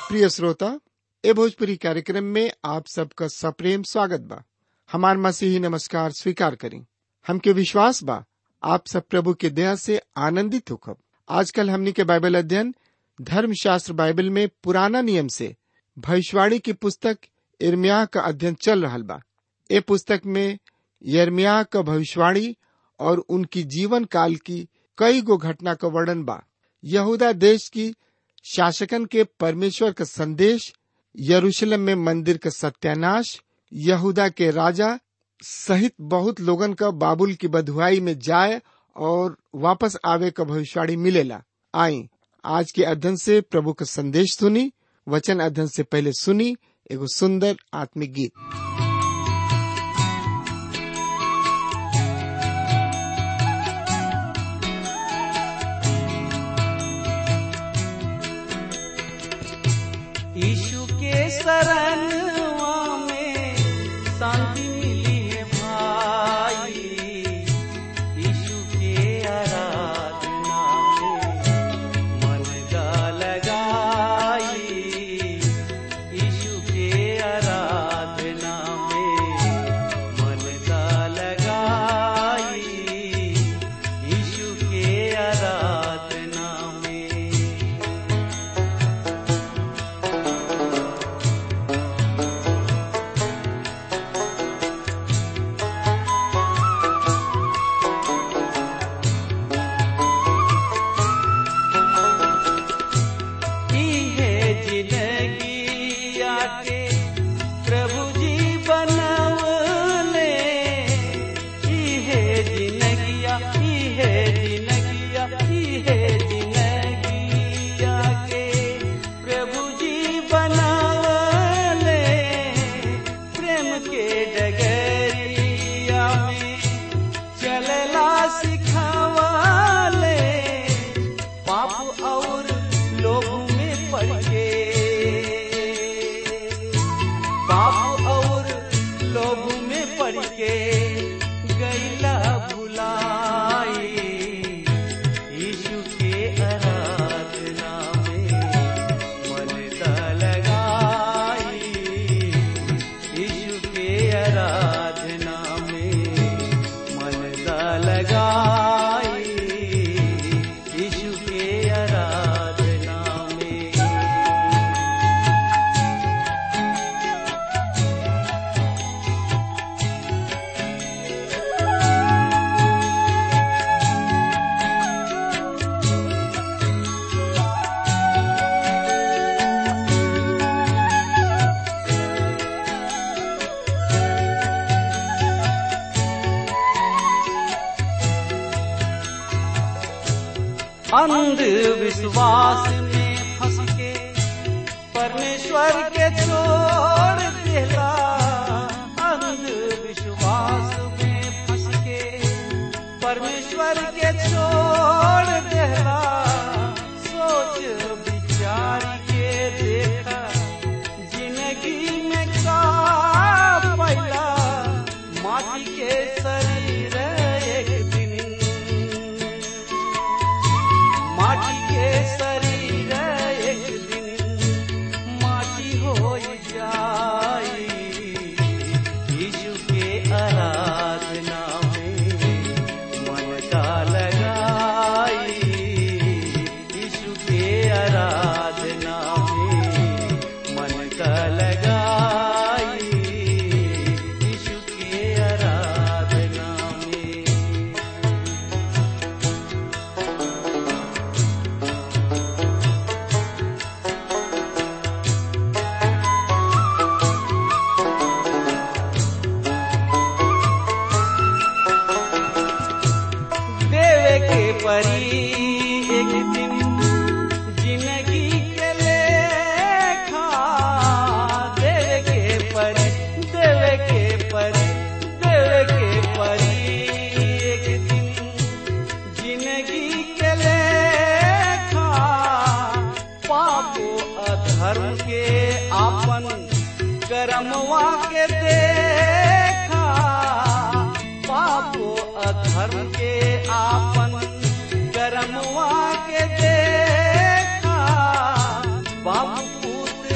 प्रिय श्रोता ए भोजपुरी कार्यक्रम में आप सबका सप्रेम स्वागत बा हमार मसीही नमस्कार स्वीकार करें हमके विश्वास बा आप सब प्रभु के दया से आनंदित होखब आजकल हमनी के बाइबल अध्ययन धर्म शास्त्र बाइबल में पुराना नियम से भविष्यवाणी की पुस्तक इर्मिया का अध्ययन चल रहा बा ए पुस्तक में यर्मिया का भविष्यवाणी और उनकी जीवन काल की कई गो घटना का वर्णन बा यहूदा देश की शासकन के परमेश्वर का संदेश यरूशलेम में मंदिर का सत्यानाश यहूदा के राजा सहित बहुत लोगन का बाबुल की बधुआई में जाए और वापस आवे का भविष्यवाणी मिलेला आई आज के अध्ययन से प्रभु का संदेश सुनी वचन अध्ययन से पहले सुनी एगो सुंदर आत्मिक गीत यीशु के शरणवा में शांति मिली है भाई यीशु के आराधना में मन का लगाई यीशु के आराधना में मन का लगाई यीशु के आराधना में की है जिंदगी आके प्रभु जी बनवले की है जिंदगिया की है जिंदगिया की है जिंदगी आके प्रभु जी बनवले प्रेम के डगरिया में चलला सिखावले पाप और लोग में पड़ के पाप और लोग में पड़ के गैला भुलाई यीशु के आराधना में मन दा लगाई यीशु के आराधना में मन दा लगाई यीशु के आराधना में अंधविश्वास में फंस के परमेश्वर के छोड़ देला अंधविश्वास में फंस के परमेश्वर के छोड़ देला सोच विचार के देखा जिंदगी में का पैला माटी के शरीर एक दिन माटी के शरीर एक दिन माटी हो जाई यीशु के आराधना में मन का लगाई यीशु के आराधना में मन का लगाई यीशु के आराधना में देवे के परी एक दिन जिंदगी के लेखा देवे के परी देवे के परी देवे के परी एक दिन जिंदगी के लेखा पापो अधर्म के आपन कर्मवा के देखा पापो अधर्म के आपन कर्मवा के देखा बाबू पूत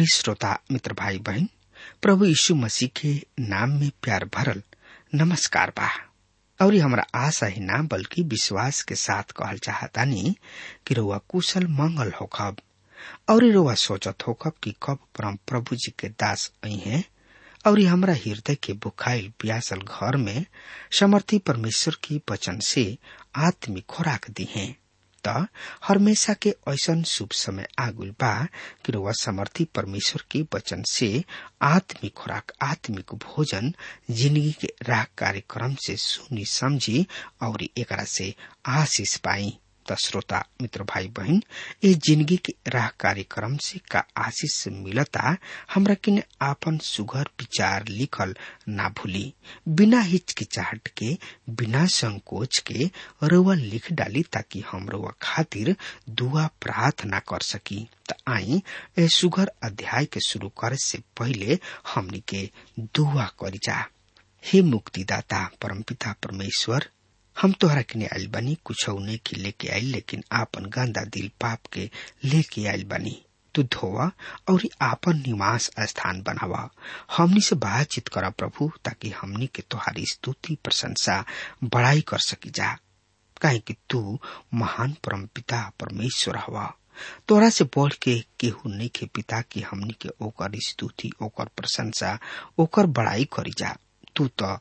श्रोता मित्र भाई बहन प्रभु यीशु मसीह के नाम में प्यार भरल नमस्कार बा और ये हमारा आशा ही ना बल्कि विश्वास के साथ कहल चाहतानी कि रउआ कुशल मंगल होखब और ये रउआ सोचत होखब कि कब परम प्रभु जी के दास आई हैं और ये हमरा हृदय के बुखाइल प्यासल घर में समर्थी परमेश्वर की वचन से आत्मिक खुराक दी हैं त हमेशा के ऐसन शुभ समय आगुल बा कि रउआ समर्थी परमेश्वर के वचन से आत्मिक खुराक आत्मिक भोजन जिंदगी के राह कार्यक्रम से सुनी समझी और एकरा से आशीष पाई त श्रोता मित्र भाई बहन ये जिंदगी के राह कार्यक्रम से का आशीष मिलता हमरा किने आपन सुघर विचार लिखल ना भूली बिना हिचकिचाहट के बिना संकोच के रउआ लिख डाली ताकि हम रउआ खातिर दुआ प्रार्थना कर सकी त आई ए सुघर अध्याय के शुरू करे से पहले हमनी के दुआ करी जा हे मुक्तिदाता परमपिता परमेश्वर हम तोहरा के आयल बनी कुछ नहीं की लेके आयल लेकिन आपन गंदा दिल पाप के लेके आयल बनी तू धोवा और आपन निवास स्थान बनावा हमनी से बातचीत करा प्रभु ताकि हमनी के तोहारी स्तुति प्रशंसा बड़ाई कर सकी जा काहे कि तू महान परम पिता परमेश्वर हवा तोरा से बढ़ के केहू नहीं के पिता की हमनी के ओकर स्तुति ओकर प्रशंसा ओकर बड़ाई करी जा तू तो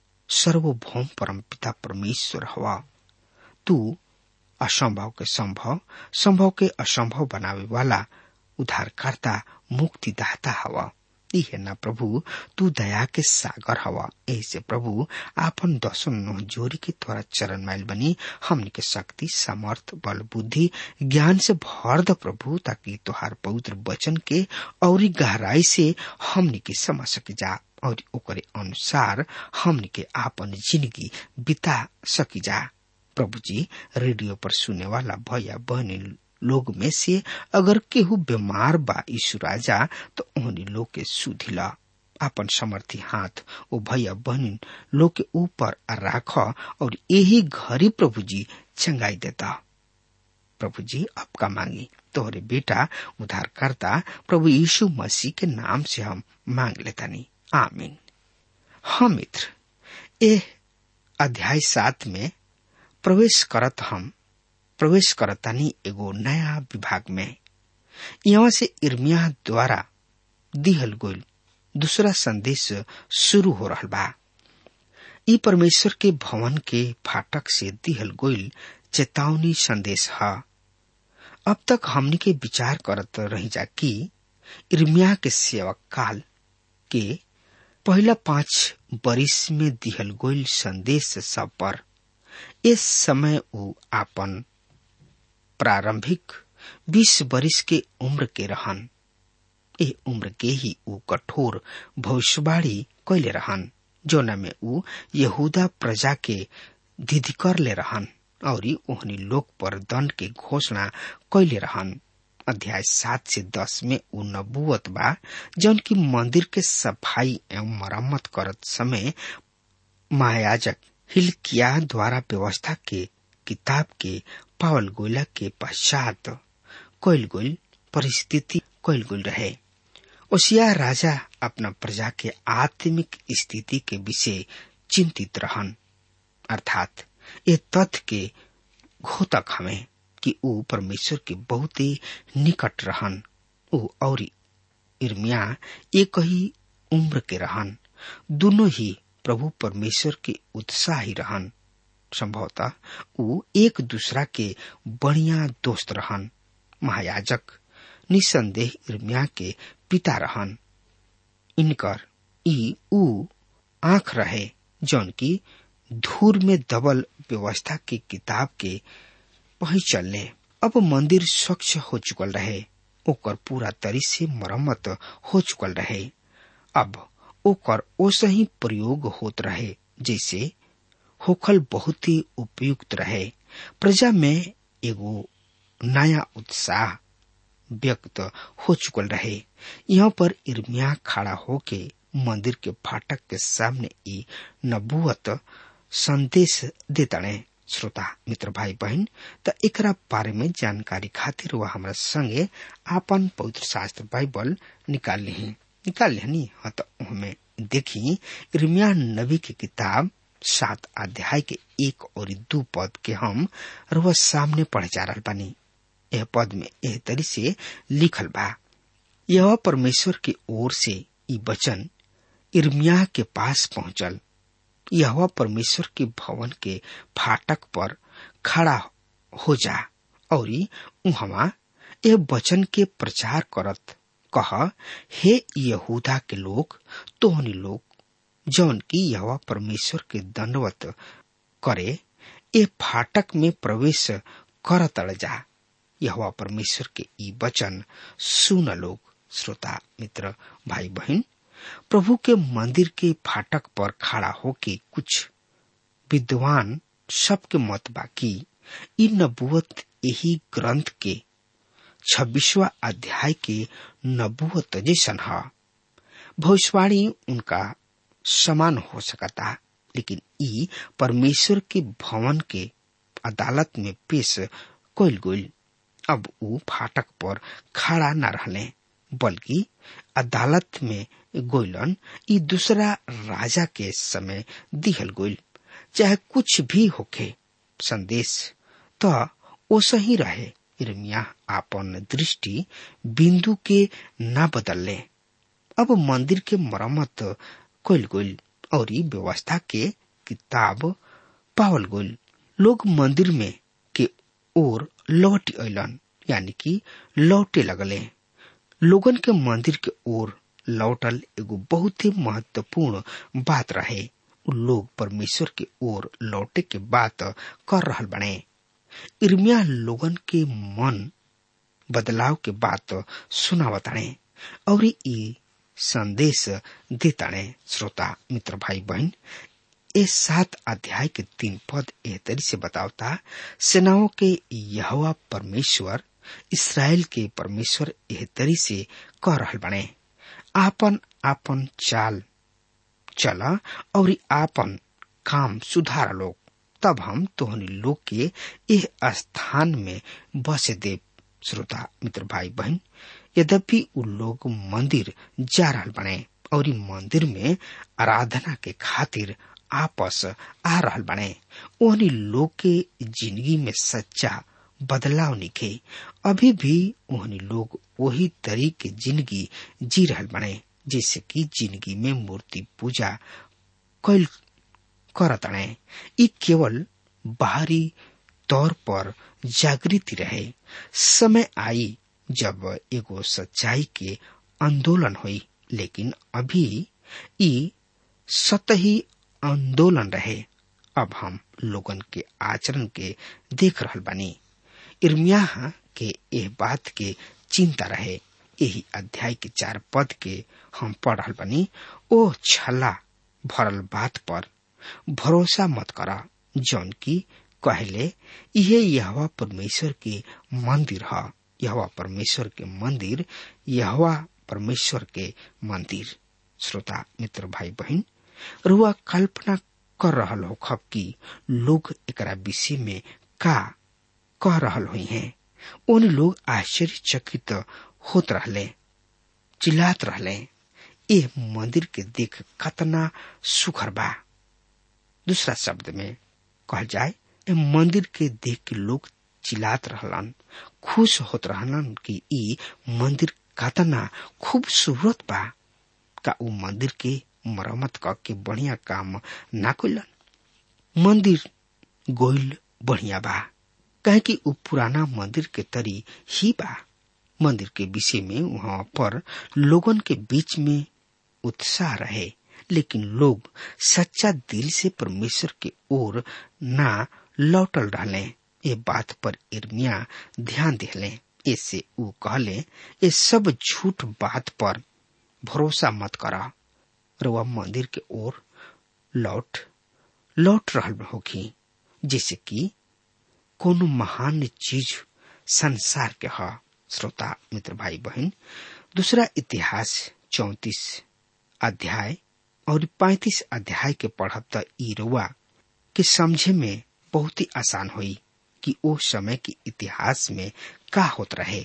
सर्वभौम परम पिता परमेश्वर हवा तू असंभव के संभव संभव के असंभव बनावे वाला उद्धारकर्ता मुक्तिदाता हवा है ना प्रभु तू दया के सागर हवा ऐसे प्रभु आपन दसों नोह जोरी के तोरा चरण माइल बनी हमनी के शक्ति समर्थ बल बुद्धि ज्ञान से भर द प्रभु ताकि तोहार पवित्र वचन के और गहराई से हमनी के समझ सके जा और ओकरे अनुसार हमनी के आपन जिंदगी बिता सकी जा प्रभु जी रेडियो पर सुने वाला भैया बहनी लोग में से अगर केहू बीमार बा यीशु राजा तो उन्हीं लोग के सुधिला अपन समर्थी हाथ ओ भैया बहनी लोग के ऊपर राख और यही घरी प्रभु जी चंगाई देता प्रभु जी आपका मांगी तोहरे बेटा उद्धारकर्ता प्रभु यीशु मसीह के नाम से हम मांग लेता नहीं आमीन हाँ मित्र ए अध्याय सात में प्रवेश करत हम प्रवेश करतानी एगो नया विभाग में यहाँ से इर्मिया द्वारा दिहल गोल दूसरा संदेश शुरू हो रहा बा ई परमेश्वर के भवन के फाटक से दिहल गोल चेतावनी संदेश है अब तक हमनी के विचार करत रही जा कि इर्मिया के सेवक काल के पहला पांच बरिस में दिहल गोल संदेश सब पर इस समय वो आपन प्रारंभिक बीस बरिस के उम्र के रहन ए उम्र के ही ऊ कठोर भविष्यवाणी कैले रहन जोना में ऊ यहूदा प्रजा के धिधिकर ले रहन और ओहनी लोक पर दंड के घोषणा कैले रहन अध्याय सात से दस में ऊ नबुअत बा जौन की मंदिर के सफाई एवं मरम्मत करत समय महायाजक हिलकिया द्वारा व्यवस्था के किताब के पावल गोला के पश्चात कोयल गोल परिस्थिति कोयल गोल रहे ओसिया राजा अपना प्रजा के आत्मिक स्थिति के विषय चिंतित रहन अर्थात ये तथ्य के घोतक हमें कि ऊ परमेश्वर के बहुत ही निकट रहन ऊ और इर्मिया एक ही उम्र के रहन दोनों ही प्रभु परमेश्वर के उत्साही रहन संभवतः ऊ एक दूसरा के बढ़िया दोस्त रहन महायाजक निसंदेह इर्मिया के पिता रहन इनकर ई ऊ आंख रहे जौन की धूर में दबल व्यवस्था की किताब के वही चलने अब मंदिर स्वच्छ हो चुकल रहे ओकर पूरा तरी से मरम्मत हो चुकल रहे अब ओकर ओसे ही प्रयोग होत रहे जैसे होखल बहुत ही उपयुक्त रहे प्रजा में एगो नया उत्साह व्यक्त हो चुकल रहे यहाँ पर इर्मिया खड़ा होके मंदिर के फाटक के सामने ई नबुअत संदेश देतणे श्रोता मित्र भाई बहन त एकरा बारे में जानकारी खातिर वह हमरा संगे आपन पवित्र शास्त्र बाइबल निकाल ली निकाल लिहनी हाँ तो हमें देखी इर्मिया नबी की किताब सात अध्याय के एक और दू पद के हम रोज सामने पढ़े जा रहा बानी यह पद में एह तरी से लिखल बा यह परमेश्वर की ओर से ई वचन इर्मिया के पास पहुंचल यह परमेश्वर के भवन के फाटक पर खड़ा हो जा और उहवा यह वचन के प्रचार करत कह हे यहूदा के लोग तोहनी लोग जौन की यह परमेश्वर के दंडवत करे ए फाटक में प्रवेश कर तड़ जा यह परमेश्वर के ई वचन सुन लोग श्रोता मित्र भाई बहन प्रभु के मंदिर के फाटक पर खड़ा होके कुछ विद्वान सबके मत बाकी इ नबुवत यही ग्रंथ के छब्बीसवा अध्याय के नबुवत जैसन है भविष्यवाणी उनका समान हो सकता लेकिन ई परमेश्वर के भवन के अदालत में पेश कल गई अब ऊ फाटक पर खड़ा न रहले बल्कि अदालत में गोइलन ई दूसरा राजा के समय दिहल गोइल चाहे कुछ भी होखे संदेश तो ओसा ही रहे इर्मिया आपन दृष्टि बिंदु के न बदलले अब मंदिर के मरम्मत कइल गइल और ई व्यवस्था के किताब पावल गइल लोग मंदिर में के ओर लौट अलन यानी कि लौटे लगले लोगन के मंदिर के ओर लौटल एगो बहुत ही महत्वपूर्ण बात रहे उ लोग परमेश्वर के ओर लौटे के बात कर रहल बने इर्मिया लोगन के मन बदलाव के बात सुनावताणे और ई संदेश देताणे श्रोता मित्र भाई बहन ए सात अध्याय के तीन पद एह तरी से बतावता सेनाओं के यहवा परमेश्वर इसराइल के परमेश्वर एह तरी से कह रहल बने आपन आपन चाल चला और आपन काम सुधार लोग तब हम तोहनी लोग के एह स्थान में बसे देव श्रोता मित्र भाई बहन यद्यपि उ लोग मंदिर जा रहल बने और मंदिर में आराधना के खातिर आपस आ रहल बने ओहनी लोग के जिंदगी में सच्चा बदलाव निखे अभी भी ओहनी लोग वही तरीके जिंदगी जी रहल बने जैसे कि जिंदगी में मूर्ति पूजा कैल करतणे ई केवल बाहरी तौर पर जागृति रहे समय आई जब एगो सच्चाई के आंदोलन हुई लेकिन अभी ई सतही आंदोलन रहे अब हम लोगन के आचरण के देख रहल बानी इर्मिया के एह बात के चिंता रहे यही अध्याय के चार पद के हम पढ़ रहल बनी ओ छला भरल बात पर भरोसा मत करा जौन की कहले ये यहवा परमेश्वर के मंदिर है यहवा परमेश्वर के मंदिर यहवा परमेश्वर के मंदिर श्रोता मित्र भाई बहन रुआ कल्पना कर रहल हो खब कि लोग एकरा विषय में का कह रहल हुई हैं उन लोग आश्चर्यचकित होत रहले चिल्लात रहले ए मंदिर के देख कतना सुखर बा दूसरा शब्द में कह जाए ए मंदिर के देख के लोग चिल्लात रहलन खुश होत रहलन कि ई मंदिर कतना खूबसूरत बा का उ मंदिर के मरम्मत क के बढ़िया काम ना कइलन मंदिर गोइल बढ़िया बा कहे कि उ पुराना मंदिर के तरी ही बा मंदिर के विषय में वहां पर लोगन के बीच में उत्साह रहे लेकिन लोग सच्चा दिल से परमेश्वर के ओर ना लौटल रहले ये बात पर इर्मिया ध्यान दिले इससे ऊ कहले ये सब झूठ बात पर भरोसा मत करा रवा मंदिर के ओर लौट लौट रहल होगी जैसे कि कोनो महान चीज संसार के ह श्रोता मित्र भाई बहन दूसरा इतिहास चौतीस अध्याय और पैतीस अध्याय के पढ़ब त ई रुआ के समझे में बहुत ही आसान हुई कि ओ समय के इतिहास में का होत रहे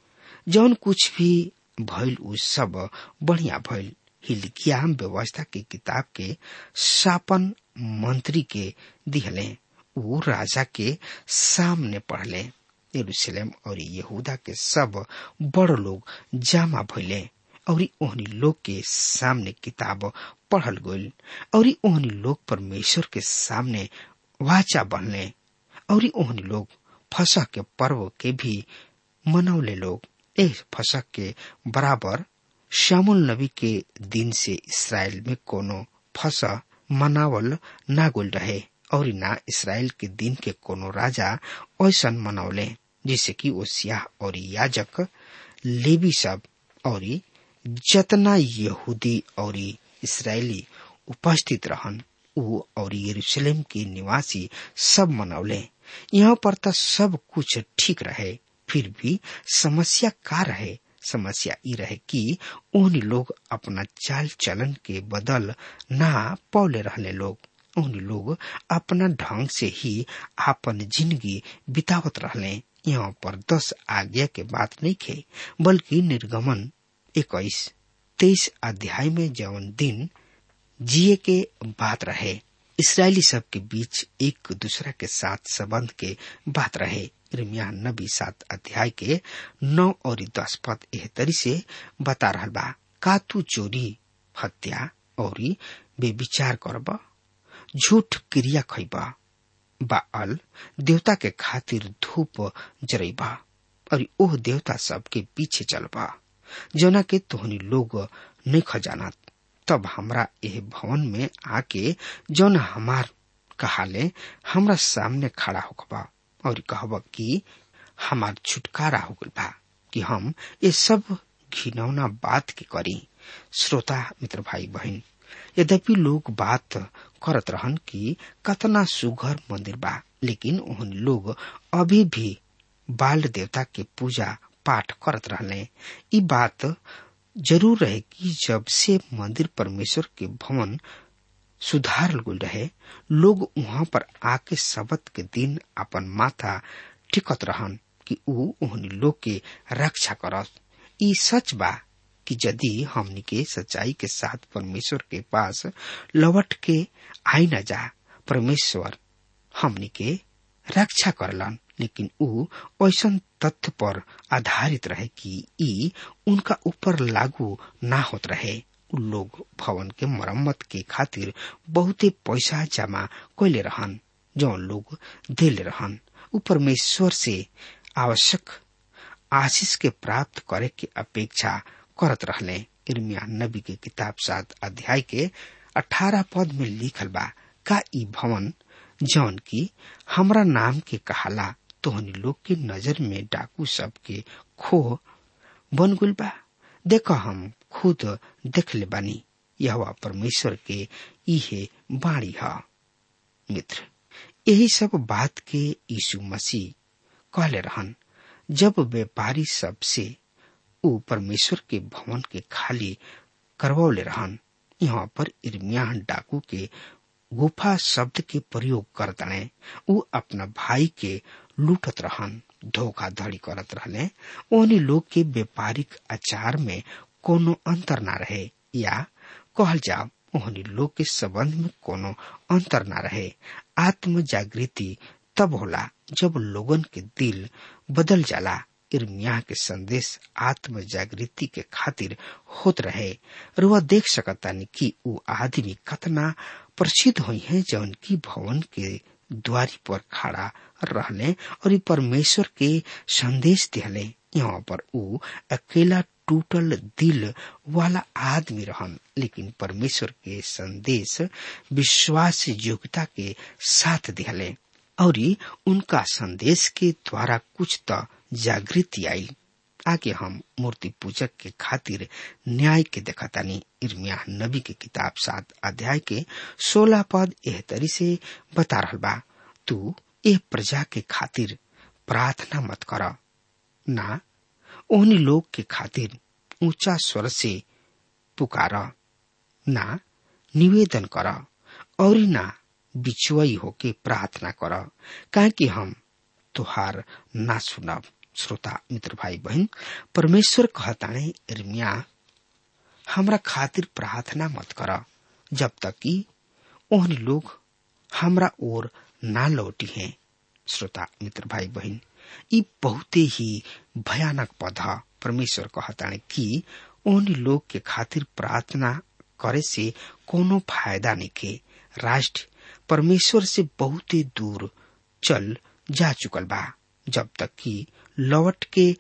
जौन कुछ भी भइल उ सब बढ़िया भइल हिलकिया व्यवस्था की किताब के शापन मंत्री के दिहले उ राजा के सामने पढ़ले यरूशलेम और यहूदा के सब बड़ लोग जामा भइले और ओहनी लोग के सामने किताब पढ़ल गइल और ओहनी लोग परमेश्वर के सामने वाचा बनले और ओहनी लोग फसह के पर्व के भी मनौले लोग ए फसह के बराबर श्यामुल नबी के दिन से इसराइल में कोनो फसह मनावल ना गुल रहे और ना इसराइल के दिन के कोनो राजा ऐसन मनौले जिसे कि ओसिया और याजक लेवी सब और जतना यहूदी और इसराइली उपस्थित रहन ऊ और यरूशलेम के निवासी सब मनौले यहाँ पर तो सब कुछ ठीक रहे फिर भी समस्या का रहे समस्या ई रहे कि उन लोग अपना चाल चलन के बदल ना पौले रहले लोग उन लोग अपना ढंग से ही आपन जिंदगी बितावत रहले यहाँ पर दस आज्ञा के बात नहीं खे बल्कि निर्गमन इक्कीस तेईस अध्याय में जौन दिन जिए के बात रहे इसराइली सब के बीच एक दूसरा के साथ संबंध के बात रहे इर्मिया नबी सात अध्याय के नौ और दस पद एह तरी से बता रहा बा का तू चोरी हत्या और बेविचार करबा झूठ क्रिया खैबा बाअल देवता के खातिर धूप जरेबा और ओह देवता सब के पीछे चलबा जना के तोहनी लोग नहीं खजानत तब हमरा एह भवन में आके जौन हमार कहाले हमरा सामने खड़ा होखबा और कहब कि हमार छुटकारा हो गल बा कि हम ये सब घिनौना बात के करी श्रोता मित्र भाई बहन यद्यपि लोग बात करत रहन कि कतना सुघर मंदिर बा लेकिन उन लोग अभी भी बाल देवता के पूजा पाठ करत रहले ई बात जरूर रहे कि जब से मंदिर परमेश्वर के भवन सुधारल गुल रहे लोग वहां पर आके सबत के दिन अपन माथा टिकत रहन कि ऊ उहनी लोग के रक्षा करत ई सच बा कि यदि हमनी के सच्चाई के साथ परमेश्वर के पास लौट के आई न जा परमेश्वर हमनी के रक्षा करलन लेकिन ऊ ऐसा तथ्य पर आधारित रहे कि ई उनका ऊपर लागू ना होत रहे उ लोग भवन के मरम्मत के खातिर बहुते पैसा जमा कैले रहन जौन लोग देले रहन उ परमेश्वर से आवश्यक आशीष के प्राप्त करे के अपेक्षा करत रहले इर्मिया नबी के किताब सात अध्याय के अठारह पद में लिखल बा का ई भवन जौन की हमरा नाम के कहाला तोहनी लोग के नजर में डाकू सब के खो बन गुल बा देख हम खुद देख ले बानी यह परमेश्वर के इहे बाणी ह मित्र यही सब बात के यीशु मसीह कहले रहन जब व्यापारी सबसे ऊ परमेश्वर के भवन के खाली करवौले रहन यहाँ पर इर्मिया डाकू के गुफा शब्द के प्रयोग करतने ऊ अपना भाई के लूटत रहन धोखाधड़ी करत रहले ओनी लोग के व्यापारिक आचार में कोनो अंतर ना रहे या कहल जाओ ओहनी लोग के संबंध में कोनो अंतर ना रहे आत्म जागृति तब होला जब लोगन के दिल बदल जाला इर्मिया के संदेश आत्म जागृति के खातिर होत रहे और वह देख सकतानी कि ऊ आदमी कतना प्रसिद्ध हुई है जौन की भवन के द्वारी पर खड़ा रहले और ई परमेश्वर के संदेश दिहले यहाँ पर ऊ अकेला टूटल दिल वाला आदमी रहन लेकिन परमेश्वर के संदेश विश्वास योग्यता के साथ दिहले और उनका संदेश के द्वारा कुछ तो जागृति आई आगे हम मूर्ति पूजक के खातिर न्याय के देखतानी इर्मिया नबी के किताब सात अध्याय के सोलह पद एह तरी से बता रहा बा तू ए प्रजा के खातिर प्रार्थना मत कर ना ओहनी लोग के खातिर ऊंचा स्वर से पुकार ना निवेदन कर और ना बिछुआई होके प्रार्थना कर काहे कि हम तुहार ना सुनब श्रोता मित्र भाई बहन परमेश्वर कहताणे इर्मिया हमरा खातिर प्रार्थना मत कर जब तक कि ओहन लोग हमरा ओर ना लौटी हैं श्रोता मित्र भाई बहन ई बहुते ही भयानक पद ह परमेश्वर कहताणे कि ओहन लोग के खातिर प्रार्थना करे से कोनो फायदा नहीं के राष्ट्र परमेश्वर से बहुते दूर चल जा चुकल बा जब तक कि लौट के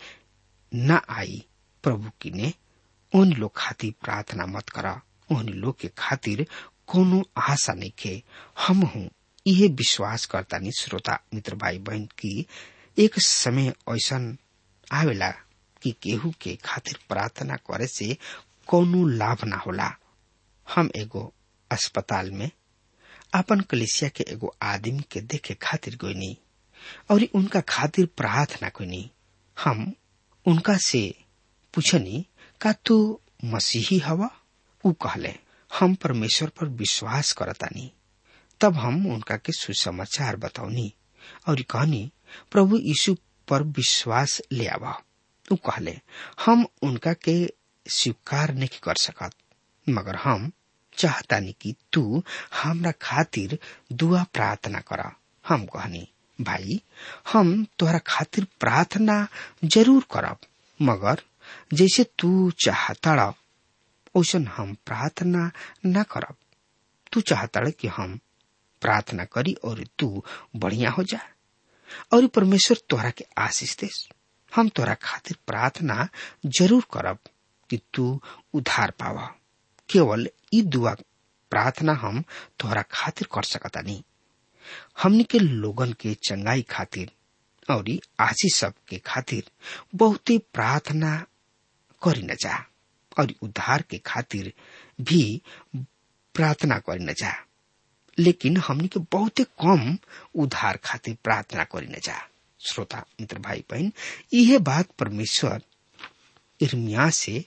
न आई प्रभु की ने उन लोग खातिर प्रार्थना मत करा उन लोग के खातिर कोनो आशा नहीं के हम हूँ यह विश्वास करता नहीं श्रोता मित्र भाई बहन की एक समय ऐसा आवेला कि केहू के खातिर प्रार्थना करे से कोनो लाभ ना होला हम एगो अस्पताल में अपन कलिसिया के एगो आदमी के देखे खातिर गोनी और उनका खातिर प्रार्थना कोनी हम उनका से पूछनी का तू मसीही हवा ऊ कहले हम परमेश्वर पर विश्वास करतानी तब हम उनका के सुसमाचार बताऊनी और कहनी प्रभु यीशु पर विश्वास ले आवा ऊ कहले हम उनका के स्वीकार नहीं कर सकत मगर हम चाहतानी कि तू हमरा खातिर दुआ प्रार्थना कर हम कहनी भाई हम तोहरा खातिर प्रार्थना जरूर करब मगर जैसे तू चाहता ओसन हम प्रार्थना न करब तू चाहता कि हम प्रार्थना करी और तू बढ़िया हो जा और परमेश्वर तोहरा के आशीष दे हम तोहरा खातिर प्रार्थना जरूर करब कि तू उधार पावा केवल ई दुआ प्रार्थना हम तोहरा खातिर कर सकता नहीं हमनी के लोगन के चंगाई खातिर और आशीष सब के खातिर बहुते प्रार्थना करी न जा और उद्धार के खातिर भी प्रार्थना करी न जा लेकिन हमनी के बहुते कम उद्धार खातिर प्रार्थना करी न जा श्रोता मित्र भाई बहन यह बात परमेश्वर इर्मिया से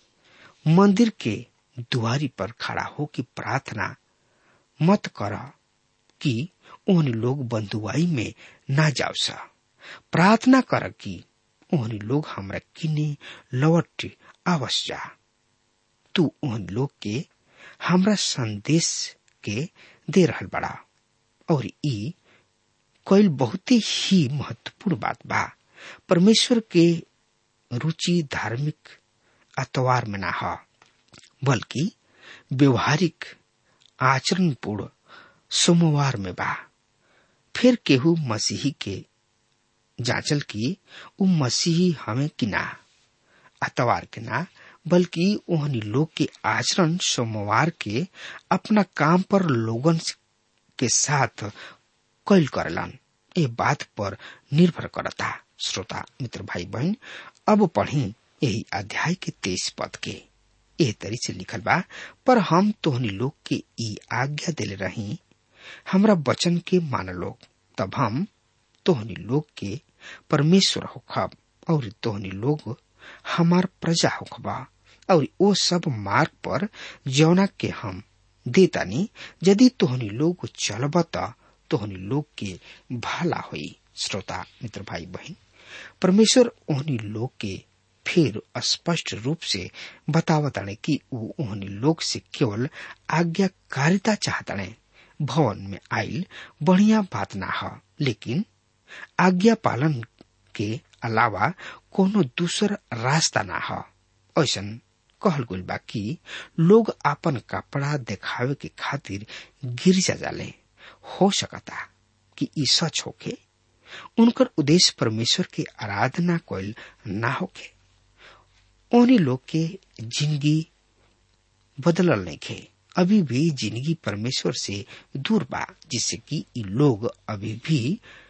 मंदिर के दुआरी पर खड़ा हो कि प्रार्थना मत कर कि ओहन लोग बंधुआई में ना जाओ सा प्रार्थना कर कि ओहन लोग हमरा किने लौट आवस जा तू ओहन लोग के हमरा संदेश के दे रहल बड़ा और ई कईल बहुते ही महत्वपूर्ण बात बा परमेश्वर के रुचि धार्मिक अतवार में ना ह बल्कि व्यवहारिक आचरणपूर्ण सोमवार में बा फिर केहू मसीही के जांचल की उ मसीही हमें कि ना अतवार के ना बल्कि ओहनी लोग के आचरण सोमवार के अपना काम पर लोगन के साथ कैल करलन ये बात पर निर्भर करता श्रोता मित्र भाई बहन अब पढ़ी यही अध्याय के तेईस पद के एह तरी से लिखल बा पर हम तोहनी लोग के ई आज्ञा दिले रही हमरा वचन के मान लोग तब हम तोहनी लोग के परमेश्वर होखब और तोहनी लोग हमार प्रजा होखबा और ओ सब मार्ग पर जौना के हम देतानी यदि तोहनी लोग चलब त तोहनी लोग के भला होई श्रोता मित्र भाई बहन परमेश्वर ओहनी लोग के फिर स्पष्ट रूप से बतावताने कि ऊ ओहनी लोग से केवल आज्ञाकारिता चाहताने भवन में आइल बढ़िया बात ना ह लेकिन आज्ञा पालन के अलावा कोनो दूसर रास्ता ना ह ऐसन कहल गइल बा कि लोग आपन कपड़ा देखावे के खातिर गिरजा जाले हो सकता कि ई सच होके उनकर उद्देश्य परमेश्वर के आराधना कोयल ना होके ओनी लोग के जिंदगी बदलल नहीं खे अभी भी जिंदगी परमेश्वर से दूर बा जिससे कि ई लोग अभी भी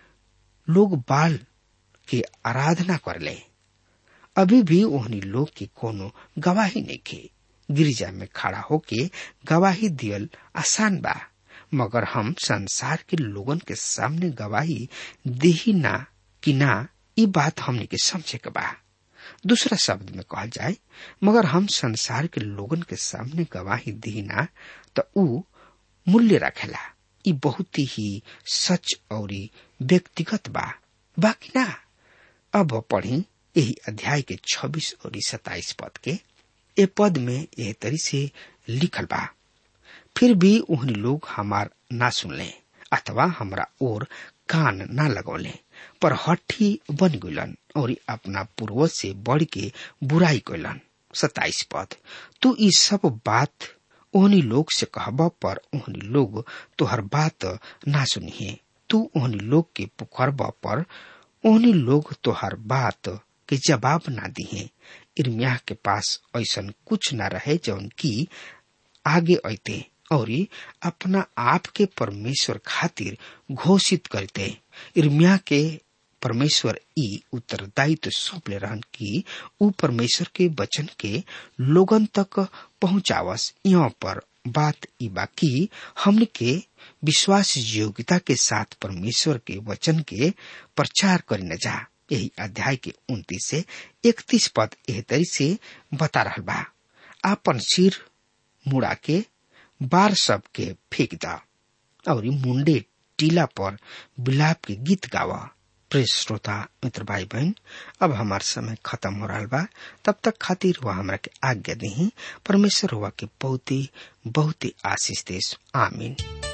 लोग बाल के आराधना कर ले अभी भी ओहनी लोग के कोनो गवाही नहीं खे गिरिजा में खड़ा होके गवाही दियल आसान बा मगर हम संसार के लोगन के सामने गवाही देही ना कि ना ई बात हमने के समझे के बा दूसरा शब्द में कहल जाए मगर हम संसार के लोगन के सामने गवाही दी ना तो ऊ मूल्य रखेला ई बहुत ही सच और व्यक्तिगत बा बाकी ना अब पढ़ी यही अध्याय के 26 और 27 पद के ए पद में यह तरी से लिखल बा फिर भी उहनी लोग हमार ना सुनले अथवा हमरा और कान ना लगौले पर हठी बन गलन और अपना पूर्वज से बढ़ के बुराई कैलन सताइस पद तू ई सब बात ओहनी लोग से कहब पर ओहनी लोग तोहर बात ना सुनिए तू ओहनी लोग के पुखरब पर ओहनी लोग तोहर बात के जवाब ना दिए इर्मिया के पास ऐसा कुछ ना रहे जौन की आगे अते और अपना आप के परमेश्वर खातिर घोषित करते इर्मिया के परमेश्वर ई उत्तरदायित्व सौंपले रहन कि ऊ परमेश्वर के वचन के लोगन तक पहुंचावस यहाँ पर बात ई बाकी हमने के विश्वास योग्यता के साथ परमेश्वर के वचन के प्रचार करे न जा यही अध्याय के उन्तीस से इकतीस पद एह तरी से बता रहा बा आपन सिर मुड़ा के बार सब के फेंक दा और मुंडे टीला पर बिलाप के गीत गावा प्रेस श्रोता मित्र भाई बहन अब हमार समय खत्म हो रहा बा तब तक खातिर हुआ हमरा के आज्ञा दी परमेश्वर हुआ के बहुत ही बहुत ही आशीष देश आमीन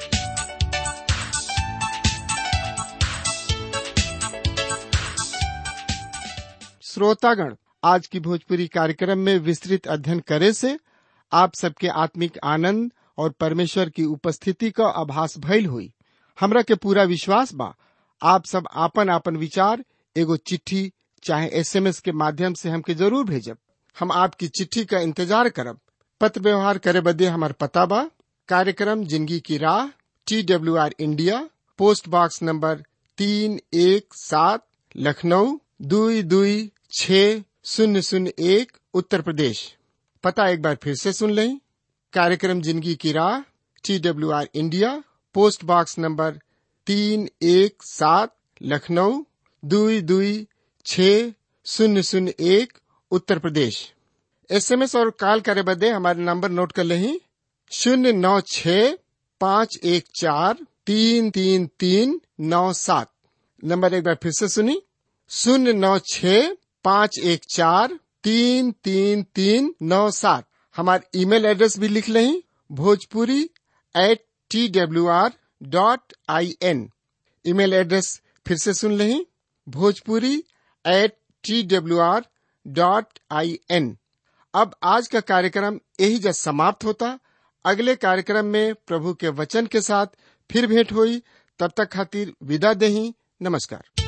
श्रोतागण आज की भोजपुरी कार्यक्रम में विस्तृत अध्ययन करे से आप सबके आत्मिक आनंद और परमेश्वर की उपस्थिति का आभास भइल हुई हमरा के पूरा विश्वास बा आप सब आपन आपन विचार एगो चिट्ठी चाहे एसएमएस के माध्यम से हमके जरूर भेजब हम आपकी चिट्ठी का इंतजार करब पत्र व्यवहार करे बदे हमार पता बा कार्यक्रम जिंदगी की राह T W R India post box number तीन एक सात लखनऊ दुई दुई छ शून्य शून्य एक उत्तर प्रदेश पता एक बार फिर से सुन लें कार्यक्रम जिंदगी की राह T W R India post box number तीन एक सात लखनऊ दुई दुई छ शून्य शून्य एक उत्तर प्रदेश एसएमएस और कॉल करे बदे हमारे नंबर नोट कर लें शून्य नौ छ पाँच एक चार तीन तीन तीन नौ सात नंबर एक बार फिर से सुनी शून्य नौ छ पाँच एक चार तीन तीन तीन नौ सात हमारे ईमेल एड्रेस भी लिख लें Bhojpuri at T W R dot I N email address फिर से सुन लें Bhojpuri at T W R dot I N अब आज का कार्यक्रम यही जब समाप्त होता अगले कार्यक्रम में प्रभु के वचन के साथ फिर भेंट हुई तब तक खातिर विदा दही नमस्कार